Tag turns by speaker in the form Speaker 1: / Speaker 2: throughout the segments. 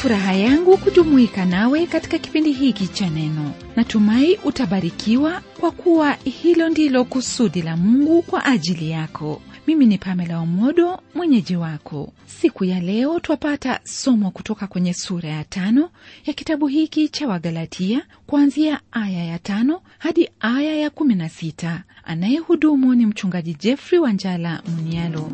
Speaker 1: furaha yangu kujumuika nawe katika kipindi hiki cha neno natumai utabarikiwa kwa kuwa hilo ndilo kusudi la mungu kwa ajili yako mimi ni pamela omodo mwenyeji wako siku ya leo twapata somo kutoka kwenye sura ya tano ya kitabu hiki cha wagalatia kuanzia aya ya tano hadi aya ya kumi na sita anayehudumu ni mchungaji jeffrey wanjala munialo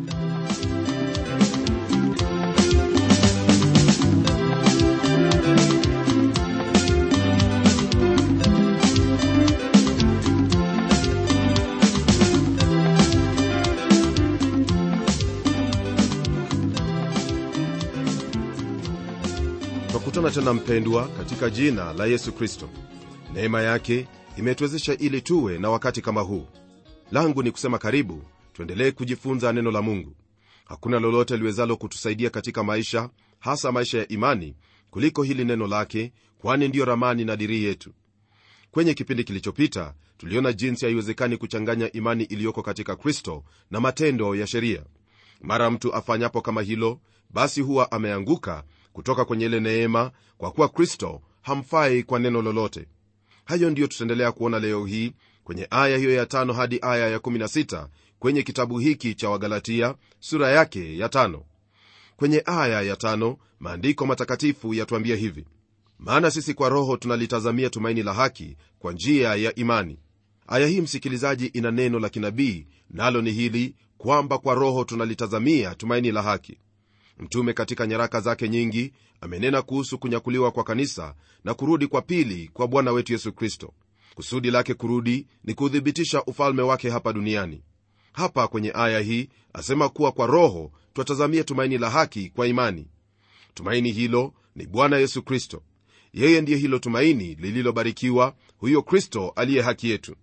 Speaker 2: twakutana tena mpendwa katika jina la yesu kristo neema yake imetuwezesha ili tuwe na wakati kama huu langu ni kusema karibu tuendelee kujifunza neno la mungu hakuna lolote liwezalo kutusaidia katika maisha hasa maisha ya imani kuliko hili neno lake kwani ndiyo ramani na dirii yetu kwenye kipindi kilichopita tuliona jinsi haiwezekani kuchanganya imani iliyoko katika kristo na matendo ya sheria mara mtu afanyapo kama hilo basi huwa ameanguka kutoka kwenye ile neema kwa kuwa kristo hamfai kwa neno lolote hayo ndiyo tutaendelea kuona leo hii kwenye aya hiyo ya tano hadi aya ya 16 kwenye kitabu hiki cha wagalatia sura yake ya tano kwenye aya ya tano maandiko matakatifu yatuambia hivi maana sisi kwa roho tunalitazamia tumaini la haki kwa njia ya imani aya hii msikilizaji ina neno la kinabii nalo ni hili kwamba kwa roho tunalitazamia tumaini la haki mtume katika nyaraka zake nyingi amenena kuhusu kunyakuliwa kwa kanisa na kurudi kwa pili kwa bwana wetu yesu kristo kusudi lake kurudi ni kuthibitisha ufalme wake hapa duniani hapa kwenye aya hii asema kuwa kwa roho twatazamia tumaini la haki kwa imani tumaini hilo ni bwana yesu kristo yeye ndiye hilo tumaini lililobarikiwa huyo kristo aliye haki yetu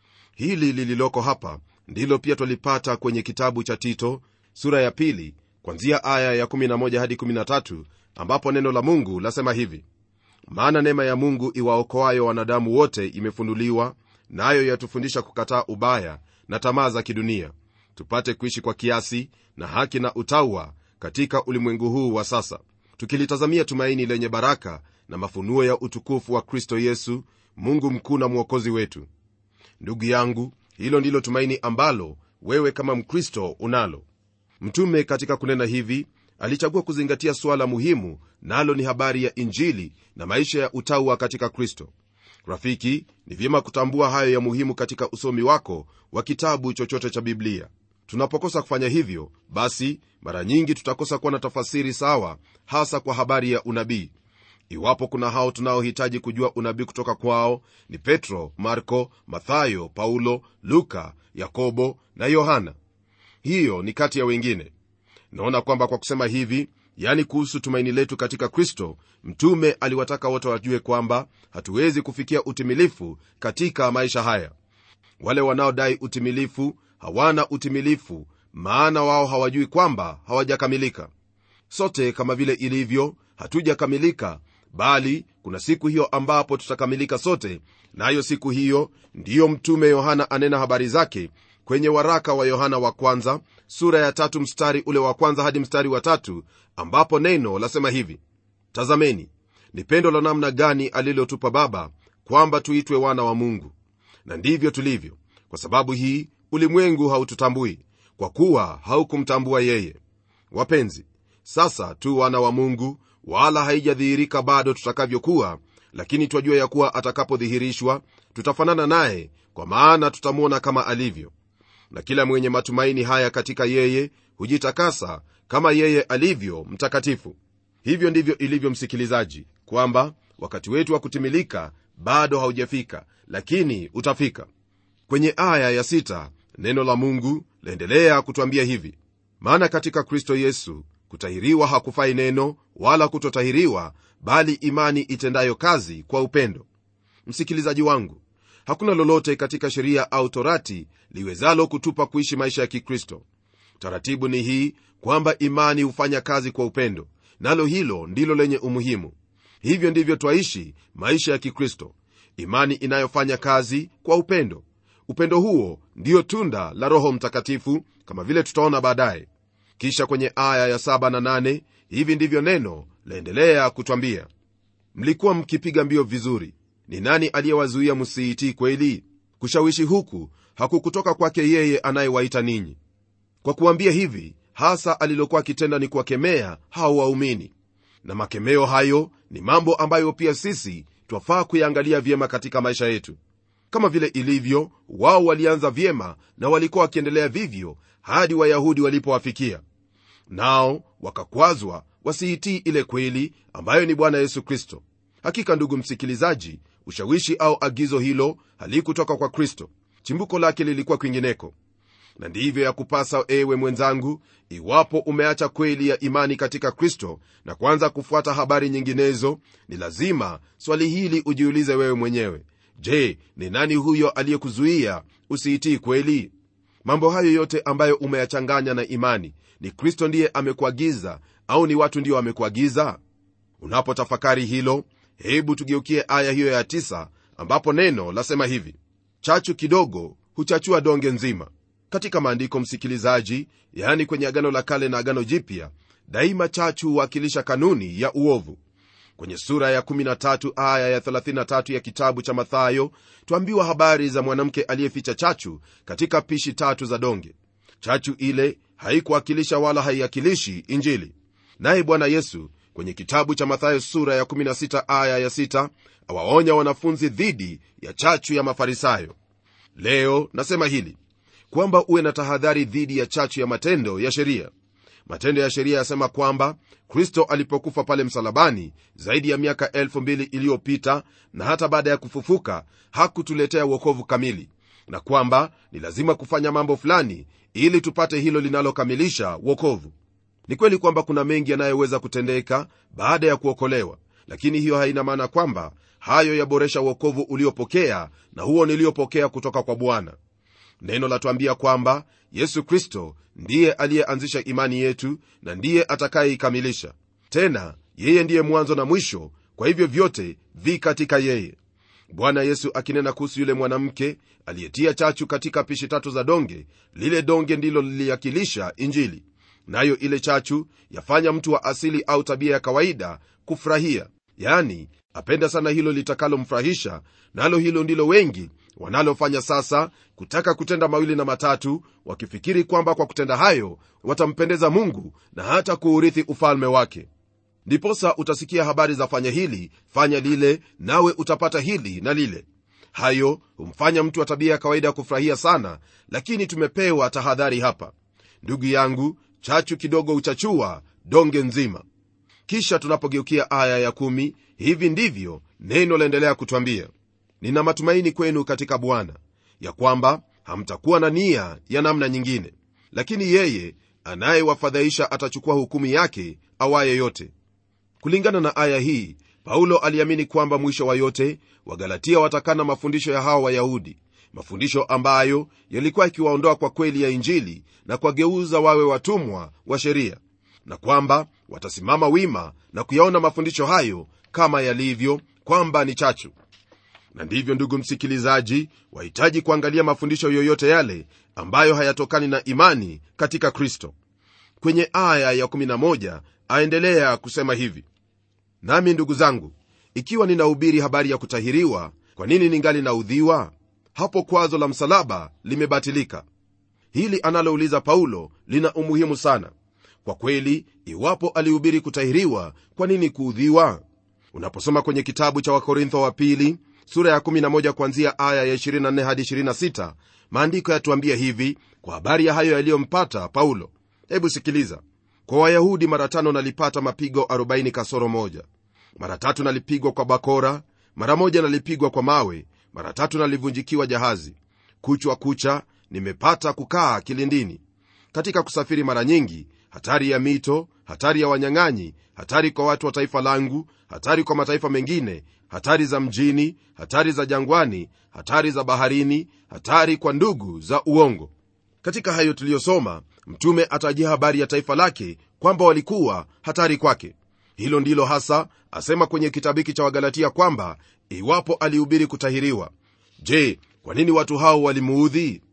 Speaker 2: hili lililoko hapa ndilo pia twalipata kwenye kitabu cha tito sura ya pili kwanzia aya ya 11 hadi 13 ambapo neno la mungu lasema hivi maana neema ya mungu iwaokoayo wanadamu wote imefunuliwa nayo na yatufundisha kukataa ubaya na tamaa za kidunia tupate kuishi kwa kiasi na haki na utaua katika ulimwengu huu wa sasa tukilitazamia tumaini lenye baraka na mafunuo ya utukufu wa kristo yesu mungu mkuu na mwokozi wetu ndugu yangu hilo ndilo tumaini ambalo wewe kama mkristo unalo mtume katika kunena hivi alichagua kuzingatia suala muhimu nalo ni habari ya injili na maisha ya utaua katika kristo rafiki ni vyema kutambua hayo ya muhimu katika usomi wako wa kitabu chochote cha biblia tunapokosa kufanya hivyo basi mara nyingi tutakosa kuwa na tafasiri sawa hasa kwa habari ya unabii iwapo kuna hao tunaohitaji kujua unabii kutoka kwao ni petro marko mathayo paulo luka yakobo na yohana hiyo ni kati ya wengine naona kwamba kwa kusema hivi yani kuhusu tumaini letu katika kristo mtume aliwataka wote wajue kwamba hatuwezi kufikia utimilifu katika maisha haya wale wanaodai utimilifu hawana utimilifu maana wao hawajui kwamba hawajakamilika sote kama vile ilivyo hatujakamilika bali kuna siku hiyo ambapo tutakamilika sote nayo na siku hiyo ndiyo mtume yohana anena habari zake kwenye waraka wa yohana wa kwanza sura ya tatu mstari ule wa kwanza hadi mstari wa tatu ambapo neno lasema hivi tazameni ni pendo la namna gani alilotupa baba kwamba tuitwe wana wa mungu na ndivyo tulivyo kwa sababu hii ulimwengu haututambui kwa kuwa haukumtambua yeye wapenzi sasa tu wana wa mungu wala haijadhihirika bado tutakavyokuwa lakini twajua ya kuwa atakapodhihirishwa tutafanana naye kwa maana tutamwona kama alivyo na kila mwenye matumaini haya katika yeye hujitakasa kama yeye alivyo mtakatifu hivyo ndivyo ilivyo msikilizaji kwamba wakati wetu wa kutimilika bado haujafika lakini utafika kwenye aya ya sita, neno la mungu laendelea kutwambia hivi maana katika kristo yesu kutahiriwa hakufai neno wala kutotahiriwa bali imani itendayo kazi kwa upendo msikilizaji wangu hakuna lolote katika sheria au torati liwezalo kutupa kuishi maisha ya kikristo taratibu ni hii kwamba imani hufanya kazi kwa upendo nalo hilo ndilo lenye umuhimu hivyo ndivyo twaishi maisha ya kikristo imani inayofanya kazi kwa upendo upendo huo ndiyo tunda la roho mtakatifu kama vile tutaona baadaye kisha kwenye aya ya 7 na 8 hivi ndivyo neno laendelea kutwambia mlikuwa mkipiga mbio vizuri ni nani aliyewazuia msiitii kweli kushawishi huku hakukutoka kwake yeye anayewaita ninyi kwa kuambia hivi hasa alilokuwa akitenda ni kuwakemea hao waumini na makemeo hayo ni mambo ambayo pia sisi twafaa kuyaangalia vyema katika maisha yetu kama vile ilivyo wao walianza vyema na walikuwa wakiendelea vivyo hadi wayahudi walipowafikia nao wakakwazwa wasiitii ile kweli ambayo ni bwana yesu kristo hakika ndugu msikilizaji ushawishi au agizo hilo halikutoka kwa kristo chimbuko lake lilikuwa kwingineko na ndivyo ya kupasa ewe mwenzangu iwapo umeacha kweli ya imani katika kristo na kuanza kufuata habari nyinginezo ni lazima swali hili ujiulize wewe mwenyewe je ni nani huyo aliyekuzuia usiitii kweli mambo hayo yote ambayo umeyachanganya na imani ni kristo ndiye amekuagiza au ni watu ndio wamekuagiza unapotafakari hilo hebu tugeukie aya hiyo ya tisa, ambapo neno lasema hivi chachu kidogo huchachua donge nzima katika maandiko msikilizaji yaani kwenye agano la kale na agano jipya daima chachu huwakilisha kanuni ya uovu kwenye sura ya 13 aya ya 33 ya kitabu cha mathayo twambiwa habari za mwanamke aliyeficha chachu katika pishi tatu za donge chachu ile haikuwakilisha wala haiakilishi injili naye bwana yesu kwenye kitabu cha mathayo sura ya 16 aya ya 6 awaonya wanafunzi dhidi ya chachu ya mafarisayo leo nasema hili kwamba uwe na tahadhari dhidi ya chachu ya matendo ya sheria matendo ya sheria yasema kwamba kristo alipokufa pale msalabani zaidi ya miaka 2000 iliyopita na hata baada ya kufufuka hakutuletea uokovu kamili na kwamba ni lazima kufanya mambo fulani ili tupate hilo linalokamilisha uokovu ni kweli kwamba kuna mengi yanayoweza kutendeka baada ya kuokolewa lakini hiyo haina maana kwamba hayo yaboresha uokovu uliopokea na huo niliyopokea kutoka kwa bwana neno latuambia kwamba yesu kristo ndiye aliyeanzisha imani yetu na ndiye atakayeikamilisha tena yeye ndiye mwanzo na mwisho kwa hivyo vyote vi katika yeye bwana yesu akinena kuhusu yule mwanamke aliyetia chachu katika pishi tatu za donge lile donge ndilo liliakilisha injili nayo ile chachu yafanya mtu wa asili au tabia ya kawaida kufurahia yani apenda sana hilo litakalomfurahisha nalo hilo ndilo wengi wanalofanya sasa kutaka kutenda mawili na matatu wakifikiri kwamba kwa kutenda hayo watampendeza mungu na hata kuurithi ufalme wake ndiposa utasikia habari za fanya hili fanya lile nawe utapata hili na lile hayo humfanya mtu wa tabia ya kawaida ya kufurahia sana lakini tumepewa tahadhari hapa ndugu yangu chachu kidogo uchachua donge nzima kisha tunapogeukia aya ya kumi, hivi ndivyo neno laendelea kutwambia nina matumaini kwenu katika bwana ya kwamba hamtakuwa na nia ya namna nyingine lakini yeye anayewafadhaisha atachukua hukumu yake awaye yote kulingana na aya hii paulo aliamini kwamba mwisho wa yote wagalatia watakana mafundisho ya hawa wayahudi mafundisho ambayo yalikuwa yakiwaondoa kwa kweli ya injili na kuwageuza wawe watumwa wa sheria na kwamba watasimama wima na kuyaona mafundisho hayo kama yalivyo kwamba ni chachu na ndivyo ndugu msikilizaji wahitaji kuangalia mafundisho yoyote yale ambayo hayatokani na imani katika kristo kwenye aya ya 11 aendelea kusema hivi nami ndugu zangu ikiwa ninahubiri habari ya kutahiriwa kwa nini ningali naudhiwa hapo kwazo la msalaba limebatilika hili analouliza paulo lina umuhimu sana kwa kweli iwapo alihubiri kutahiriwa kwa nini kuudhiwa unaposoma kwenye kitabu cha wakorintho wa pili sura ya 11 kuanzia aya ya 24 hadi 26 maandiko yatuambia hivi kwa habari ya hayo yaliyompata paulo hebu sikiliza kwa wayahudi mara tano nalipata mapigo 40 kasoro moja mara tatu nalipigwa kwa bakora mara moja nalipigwa kwa mawe mara tatu nalivunjikiwa jahazi kuchwa kucha nimepata kukaa kilindini katika kusafiri mara nyingi hatari ya mito hatari ya wanyang'anyi hatari kwa watu wa taifa langu hatari kwa mataifa mengine hatari za mjini hatari za jangwani hatari za baharini hatari kwa ndugu za uongo katika hayo tuliyosoma mtume atajia habari ya taifa lake kwamba walikuwa hatari kwake hilo ndilo hasa asema kwenye kitabu hiki cha wagalatia kwamba iwapo alihubiri kutahiriwa je kwa nini watu hao walimuudhi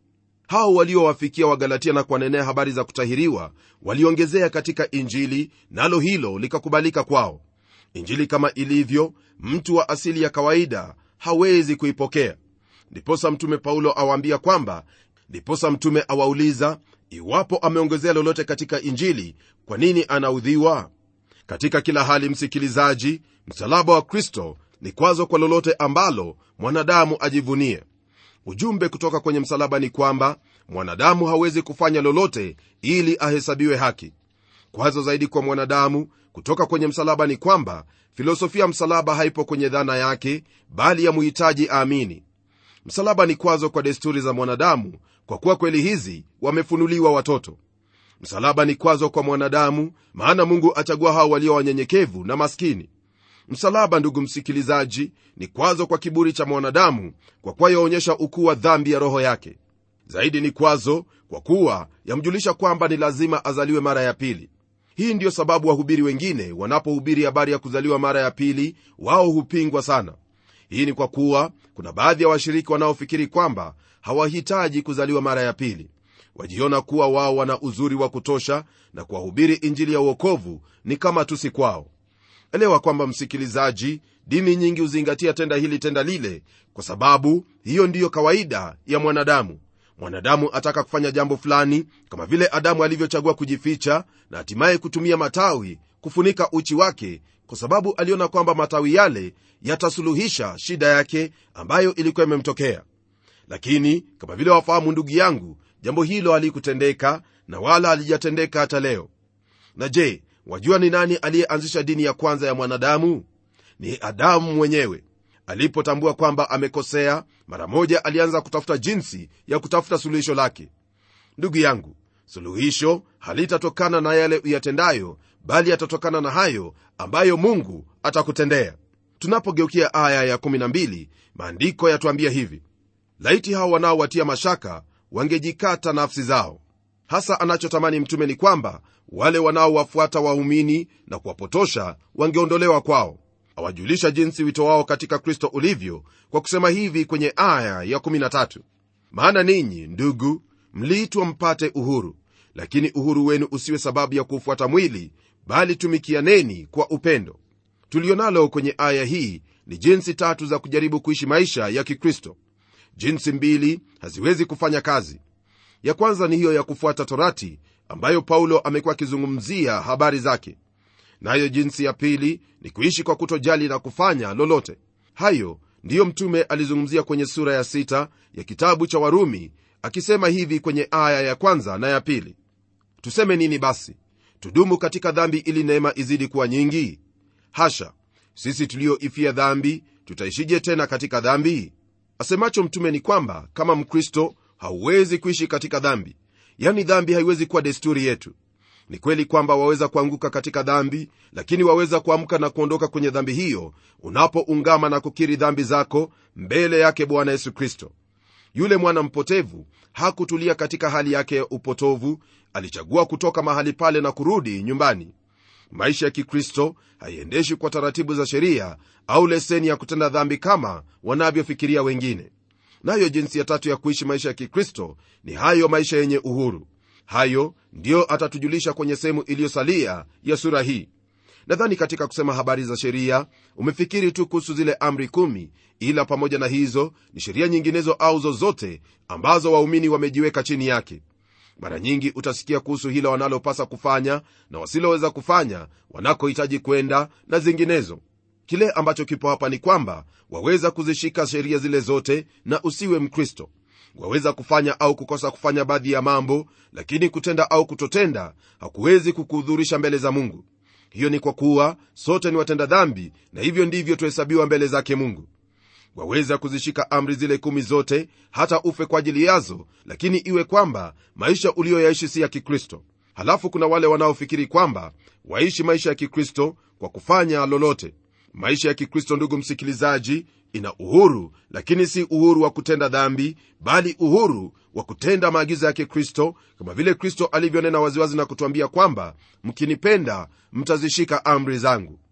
Speaker 2: hao waliowafikia wagalatia na kuwanenea habari za kutahiriwa waliongezea katika injili nalo hilo likakubalika kwao injili kama ilivyo mtu wa asili ya kawaida hawezi kuipokea ndiposa mtume paulo awaambia kwamba ndiposa mtume awauliza iwapo ameongezea lolote katika injili kwa nini anaudhiwa katika kila hali msikilizaji msalaba wa kristo ni kwazo kwa lolote ambalo mwanadamu ajivunie ujumbe kutoka kwenye msalaba ni kwamba mwanadamu hawezi kufanya lolote ili ahesabiwe haki kwazo zaidi kwa mwanadamu kutoka kwenye msalaba ni kwamba filosofia msalaba haipo kwenye dhana yake bali ya muhitaji aamini msalaba ni kwazo kwa desturi za mwanadamu kwa kuwa kweli hizi wamefunuliwa watoto msalaba ni kwazo kwa mwanadamu maana mungu achagua hao walio wanyenyekevu na maskini msalaba ndugu msikilizaji ni kwazo kwa kiburi cha mwanadamu kwa kuwa yaonyesha ukuu wa dhambi ya roho yake zaidi ni kwazo kwa kuwa yamjulisha kwamba ni lazima azaliwe mara ya pili hii ndiyo sababu wahubiri wengine wanapohubiri habari ya kuzaliwa mara ya pili wao hupingwa sana hii ni kwa kuwa kuna baadhi ya washiriki wanaofikiri kwamba hawahitaji kuzaliwa mara ya pili wajiona kuwa wao wana uzuri wa kutosha na kuwahubiri injili ya uokovu ni kama tusi kwao elewa kwamba msikilizaji dini nyingi huzingatia tenda hili tenda lile kwa sababu hiyo ndiyo kawaida ya mwanadamu mwanadamu ataka kufanya jambo fulani kama vile adamu alivyochagua kujificha na hatimaye kutumia matawi kufunika uchi wake kwa sababu aliona kwamba matawi yale yatasuluhisha shida yake ambayo ilikuwa imemtokea lakini kama vile wafahamu ndugu yangu jambo hilo halikutendeka na wala halijatendeka hata leo na je wajua ni nani aliyeanzisha dini ya kwanza ya mwanadamu ni adamu mwenyewe alipotambua kwamba amekosea mara moja alianza kutafuta jinsi ya kutafuta suluhisho lake ndugu yangu suluhisho halitatokana na yale uyatendayo bali yatatokana na hayo ambayo mungu atakutendea tunapogeukia aya ya12 maandiko yatuambia hivi laiti hao wanaowatia mashaka wangejikata nafsi zao hasa anachotamani mtume ni kwamba wale wanaowafuata waumini na kuwapotosha wangeondolewa kwao awajulisha jinsi wito wao katika kristo ulivyo kwa kusema hivi kwenye aya ya 13 maana ninyi ndugu mliitwa mpate uhuru lakini uhuru wenu usiwe sababu ya kuufuata mwili bali tumikianeni kwa upendo tulionalo kwenye aya hii ni jinsi tatu za kujaribu kuishi maisha ya kikristo jinsi mbili haziwezi kufanya kazi ya kwanza ni hiyo ya kufuata torati ambayo paulo amekuwa akizungumzia habari zake nayo na jinsi ya pili ni kuishi kwa kutojali na kufanya lolote hayo ndiyo mtume alizungumzia kwenye sura ya sita ya kitabu cha warumi akisema hivi kwenye aya ya kwanza na ya pili tuseme nini basi tudumu katika dhambi ili neema izidi kuwa nyingi hasha sisi tulioifia dhambi tutaishije tena katika dhambi asemacho mtume ni kwamba kama mkristo hauwezi kuishi katika dhambi yani dhambi haiwezi kuwa desturi yetu ni kweli kwamba waweza kuanguka katika dhambi lakini waweza kuamka na kuondoka kwenye dhambi hiyo unapoungama na kukiri dhambi zako mbele yake bwana yesu kristo yule mwana mpotevu hakutulia katika hali yake ya upotovu alichagua kutoka mahali pale na kurudi nyumbani maisha ya kikristo haiendeshi kwa taratibu za sheria au leseni ya kutenda dhambi kama wanavyofikiria wengine nayo jinsi ya tatu ya kuishi maisha ya kikristo ni hayo maisha yenye uhuru hayo ndiyo atatujulisha kwenye sehemu iliyosalia ya sura hii nadhani katika kusema habari za sheria umefikiri tu kuhusu zile amri kumi ila pamoja na hizo ni sheria nyinginezo au zozote ambazo waumini wamejiweka chini yake mara nyingi utasikia kuhusu hilo wanalopasa kufanya na wasiloweza kufanya wanakohitaji kwenda na zinginezo kile ambacho kipo hapa ni kwamba waweza kuzishika sheria zile zote na usiwe mkristo waweza kufanya au kukosa kufanya baadhi ya mambo lakini kutenda au kutotenda hakuwezi kukuhudhurisha mbele za mungu hiyo ni kwa kuwa sote ni watenda dhambi na hivyo ndivyo tuhesabiwa mbele zake mungu waweza kuzishika amri zile kumi zote hata ufe kwa ajili yazo lakini iwe kwamba maisha uliyoyaishi si ya kikristo halafu kuna wale wanaofikiri kwamba waishi maisha ya kikristo kwa kufanya lolote maisha ya kikristo ndugu msikilizaji ina uhuru lakini si uhuru wa kutenda dhambi bali uhuru wa kutenda maagizo ya kikristo kama vile kristo alivyonena waziwazi na kutuambia kwamba mkinipenda mtazishika amri zangu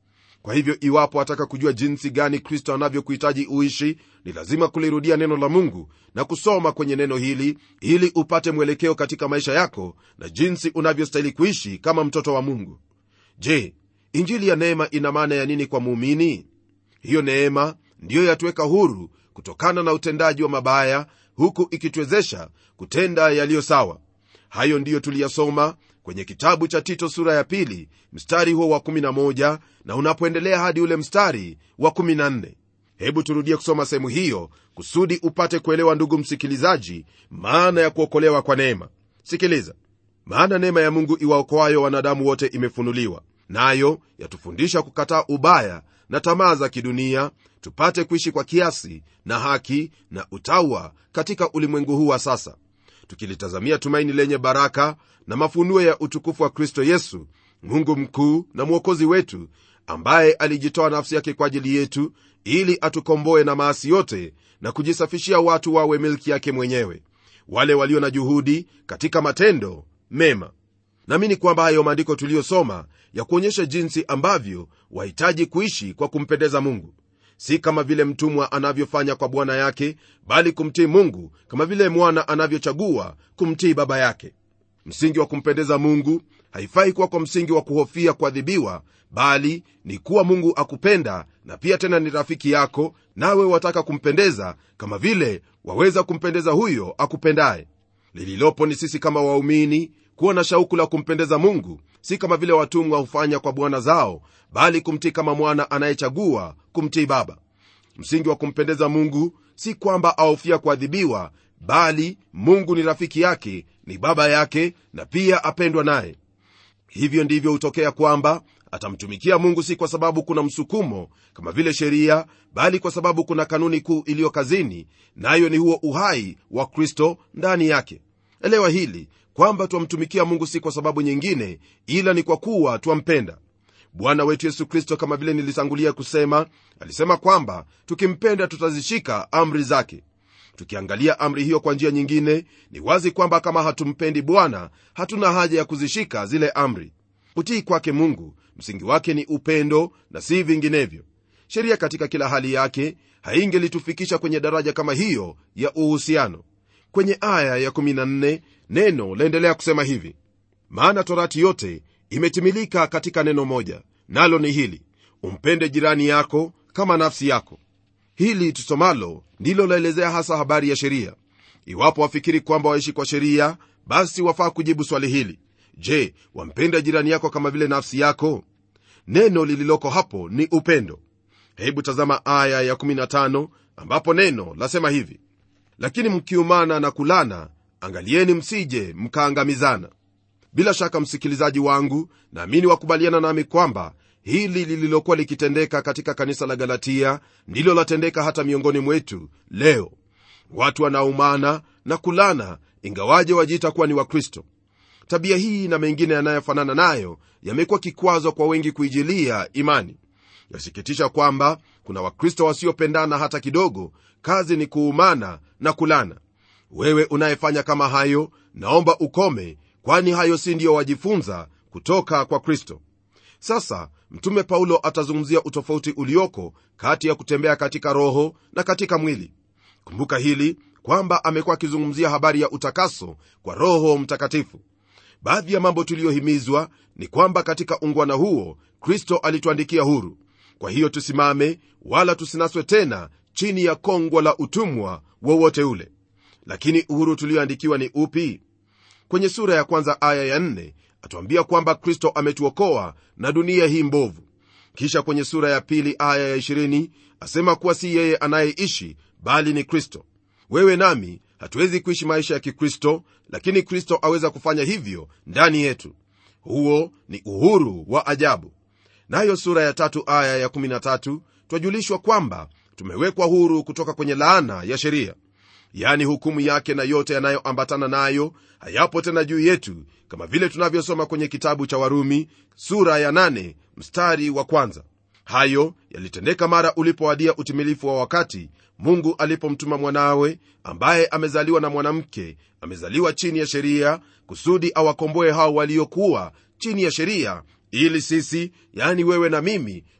Speaker 2: kwa hivyo iwapo ataka kujua jinsi gani kristo anavyokuhitaji uishi ni lazima kulirudia neno la mungu na kusoma kwenye neno hili ili upate mwelekeo katika maisha yako na jinsi unavyostahili kuishi kama mtoto wa mungu je injili ya neema ina maana ya nini kwa muumini hiyo neema ndiyo yatuweka huru kutokana na utendaji wa mabaya huku ikituwezesha kutenda yaliyo sawa hayo ndiyo tuliyasoma kwenye kitabu cha tito sura ya pili mstari huo wa 11 na unapoendelea hadi ule mstari wa 14 hebu turudie kusoma sehemu hiyo kusudi upate kuelewa ndugu msikilizaji maana ya kuokolewa kwa neema sikiliza maana neema ya mungu iwaokoayo wanadamu wote imefunuliwa nayo yatufundisha kukataa ubaya na tamaa za kidunia tupate kuishi kwa kiasi na haki na utawa katika ulimwengu huu wa sasa tukilitazamia tumaini lenye baraka na mafunuo ya utukufu wa kristo yesu mungu mkuu na mwokozi wetu ambaye alijitoa nafsi yake kwa ajili yetu ili atukomboe na maasi yote na kujisafishia watu wawe milki yake mwenyewe wale walio na juhudi katika matendo mema naamini kwamba hayo maandiko tuliyosoma ya kuonyesha jinsi ambavyo wahitaji kuishi kwa kumpendeza mungu si kama vile mtumwa anavyofanya kwa bwana yake bali kumtii mungu kama vile mwana anavyochagua kumtii baba yake msingi wa kumpendeza mungu haifai kuwa kwa msingi wa kuhofia kuadhibiwa bali ni kuwa mungu akupenda na pia tena ni rafiki yako nawe wataka kumpendeza kama vile waweza kumpendeza huyo akupendaye lililopo ni sisi kama waumini kuwa na shauku la kumpendeza mungu si kama vile watumwa hufanya kwa bwana zao bali kumtii kama mwana anayechagua kumtii baba msingi wa kumpendeza mungu si kwamba ahofia kuadhibiwa bali mungu ni rafiki yake ni baba yake na pia apendwa naye hivyo ndivyo hutokea kwamba atamtumikia mungu si kwa sababu kuna msukumo kama vile sheria bali kwa sababu kuna kanuni kuu iliyo kazini nayo na ni huo uhai wa kristo ndani yake elewa hili kwamba twamtumikia mungu si kwa sababu nyingine ila ni kwa kuwa twampenda bwana wetu yesu kristo kama vile nilitangulia kusema alisema kwamba tukimpenda tutazishika amri zake tukiangalia amri hiyo kwa njia nyingine ni wazi kwamba kama hatumpendi bwana hatuna haja ya kuzishika zile amri utii kwake mungu msingi wake ni upendo na si vinginevyo sheria katika kila hali yake haingelitufikisha kwenye daraja kama hiyo ya uhusiano kwenye aya ya14 neno laendelea kusema hivi maana torati yote imetimilika katika neno moja nalo ni hili umpende jirani yako kama nafsi yako hili tusomalo ndilo laelezea hasa habari ya sheria iwapo wafikiri kwamba waishi kwa sheria basi wafaa kujibu swali hili je wampenda jirani yako kama vile nafsi yako neno lililoko hapo ni upendo hebu tazama aya ya15 ambapo neno lasema hivi lakini mkiumana na kulana angalieni msije mkaangamizana bila shaka msikilizaji wangu naamini wakubaliana nami kwamba hili lililokuwa likitendeka katika kanisa la galatia ndilo latendeka hata miongoni mwetu leo watu wanaumana na kulana ingawaje wajiita kuwa ni wakristo tabia hii na mengine yanayofanana nayo yamekuwa kikwazo kwa wengi kuijilia imani yasikitisha kwamba kuna wakristo wasiopendana hata kidogo kazi ni kuumana na kulana wewe unayefanya kama hayo naomba ukome kwani hayo si ndiyo wajifunza kutoka kwa kristo sasa mtume paulo atazungumzia utofauti ulioko kati ya kutembea katika roho na katika mwili kumbuka hili kwamba amekuwa akizungumzia habari ya utakaso kwa roho mtakatifu baadhi ya mambo tuliyohimizwa ni kwamba katika ungwana huo kristo alituandikia huru kwa hiyo tusimame wala tusinaswe tena chini ya kongwa la utumwa wowote ule lakini uhuru tulioandikiwa ni upi kwenye sura ya kwanza aya ya nne atuambia kwamba kristo ametuokoa na dunia hii mbovu kisha kwenye sura ya pili aya ya 20 asema kuwa si yeye anayeishi bali ni kristo wewe nami hatuwezi kuishi maisha ya kikristo lakini kristo aweza kufanya hivyo ndani yetu huo ni uhuru wa ajabu nayo sura ya tatu aya ya 13 twajulishwa kwamba tumewekwa huru kutoka kwenye laana ya sheria yani hukumu yake na yote yanayoambatana nayo hayapo tena juu yetu kama vile tunavyosoma kwenye kitabu cha warumi sura ya 8 mstari wa kwanza hayo yalitendeka mara ulipowadia utimilifu wa wakati mungu alipomtuma mwanawe ambaye amezaliwa na mwanamke amezaliwa chini ya sheria kusudi awakomboe hao waliokuwa chini ya sheria ili sisi yani wewe na mimi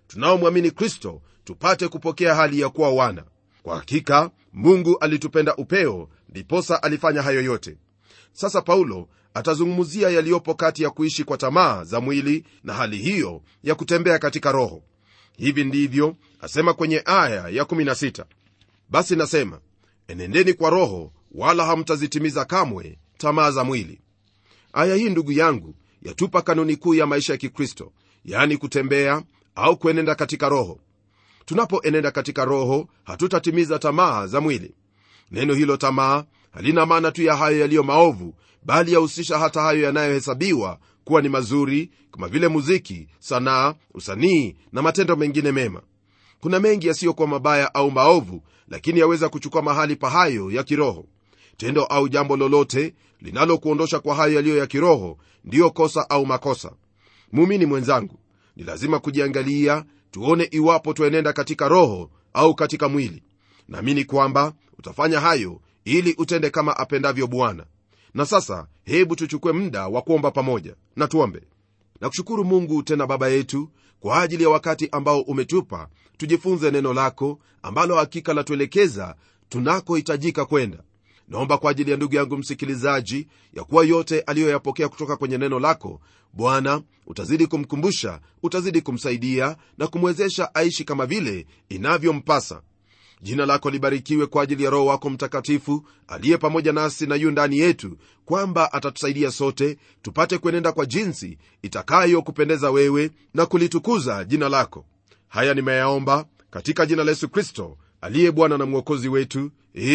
Speaker 2: tunaomwamini kristo tupate kupokea hali ya kuwa wana kwa hakika mungu alitupenda upeo ndiposa alifanya hayo yote sasa paulo atazungumzia yaliyopo kati ya kuishi kwa tamaa za mwili na hali hiyo ya kutembea katika roho hivi ndivyo asema kwenye aya ya 16 basi nasema enendeni kwa roho wala hamtazitimiza kamwe tamaa za mwili aya hii ndugu yangu yatupa kanuni kuu ya maisha ya kikristo yaani kutembea au kuenenda katika roho tunapoenenda katika roho hatutatimiza tamaa za mwili neno hilo tamaa halina maana tu ya hayo yaliyo maovu bali yahusisha hata hayo yanayohesabiwa kuwa ni mazuri kama vile muziki sanaa usanii na matendo mengine mema kuna mengi yasiyokuwa mabaya au maovu lakini yaweza kuchukua mahali pa hayo ya kiroho tendo au jambo lolote linalokuondosha kwa hayo yaliyo ya kiroho ndiyo kosa au makosa muumini mwenzangu ni lazima kujiangalia tuone iwapo twaenenda katika roho au katika mwili naamini kwamba utafanya hayo ili utende kama apendavyo bwana na sasa hebu tuchukue muda wa kuomba pamoja na tuombe na kushukuru mungu tena baba yetu kwa ajili ya wakati ambao umetupa tujifunze neno lako ambalo hakika latuelekeza tunakohitajika kwenda naomba kwa ajili ya ndugu yangu msikilizaji ya kuwa yote aliyoyapokea kutoka kwenye neno lako bwana utazidi kumkumbusha utazidi kumsaidia na kumwezesha aishi kama vile inavyompasa jina lako libarikiwe kwa ajili ya roho wako mtakatifu aliye pamoja nasi na yu ndani yetu kwamba atatusaidia sote tupate kuenenda kwa jinsi itakayokupendeza wewe na kulitukuza jina lako haya nimeyaomba katika jina la yesu kristo aliye bwana na mwokozi wetu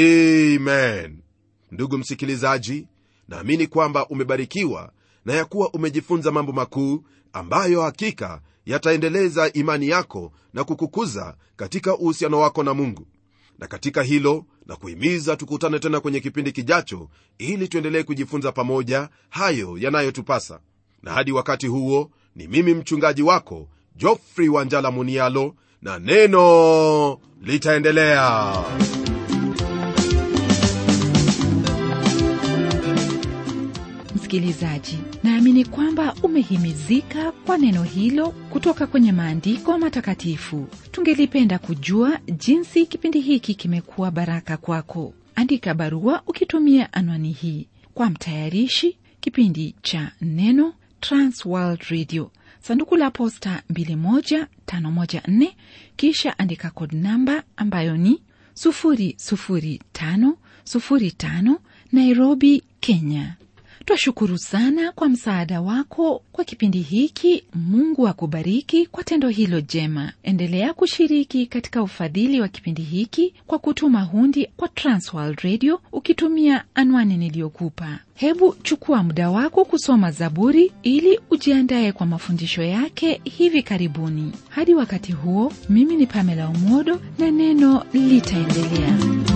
Speaker 2: amen ndugu msikilizaji naamini kwamba umebarikiwa na ya kuwa umejifunza mambo makuu ambayo hakika yataendeleza imani yako na kukukuza katika uhusiano wako na mungu na katika hilo na kuhimiza tukutane tena kwenye kipindi kijacho ili tuendelee kujifunza pamoja hayo yanayotupasa na hadi wakati huo ni mimi mchungaji wako jofrey wanjala munialo na neno litaendelea
Speaker 1: msikilizaji naamini kwamba umehimizika kwa neno hilo kutoka kwenye maandiko matakatifu tungelipenda kujua jinsi kipindi hiki kimekuwa baraka kwako andika barua ukitumia anwani hii kwa mtayarishi kipindi cha neno transworld radio sanduku la posta 21514 kisha andika kod namba ambayo ni 00505 nairobi kenya twashukuru sana kwa msaada wako kwa kipindi hiki mungu akubariki kwa tendo hilo jema endelea kushiriki katika ufadhili wa kipindi hiki kwa kutuma hundi kwa transworld radio ukitumia anwani niliyokupa hebu chukua muda wako kusoma zaburi ili ujiandaye kwa mafundisho yake hivi karibuni hadi wakati huo mimi ni pamela umodo na neno litaendelea